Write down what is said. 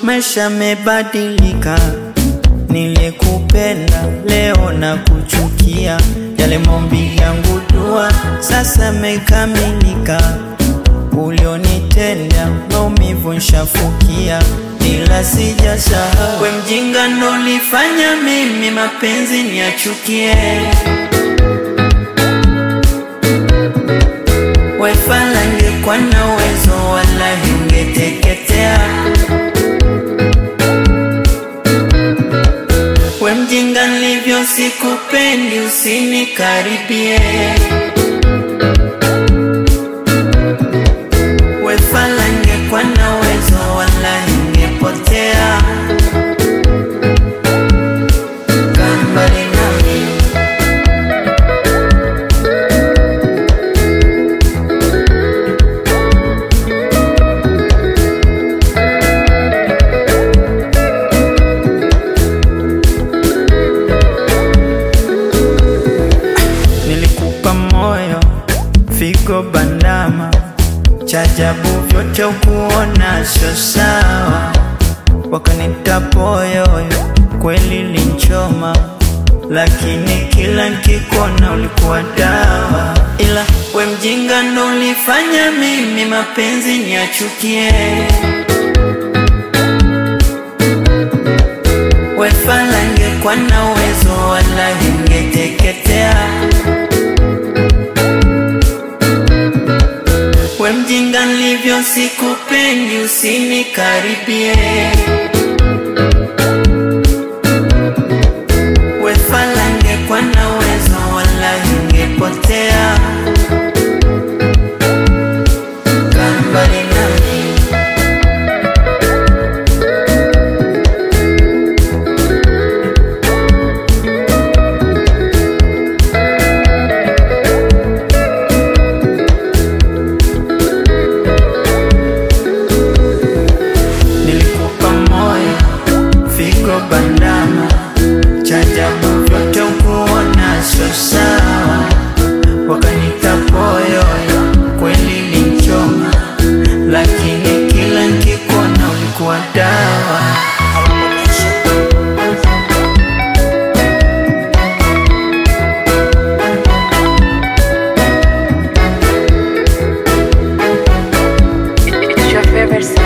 maisha mebadilika. Nilikupenda leo na kuchukia, yale maombi yangu dua sasa mekamilika. Ulionitenda maumivu nshafukia, ila sijasahau. We mjinga nolifanya mimi mapenzi niachukie. We fala ngekuwa na uwezo wala ungeteketea. We mjinga nilivyo sikupendi, usinikaribie. We fala ngekuwa na uwezo wala ungepotea. Kaa mbali nami. Nilikupa moyo, figo bandama, chajabu vyote ukuona sio sawa, wakanita poyoyo, kweli linchoma, lakini kila nkikona ulikuwa dawa, ila we mjinga ndo ulifanya mimi mapenzi niachukie. We fala ngekuwa na uwezo wala ungeteketea. We mjinga nilivyo sikupendi, usinikaribie. We fala ngekuwa na uwezo wala ungepotea. Kaa mbali nami. Nilikupa moyo, figo bandama, chajabu vyote ukuona sio sawa, wakanita poyoyo, kweli linchoma, lakini kila nkikona ulikuwa dawa. It's your favorite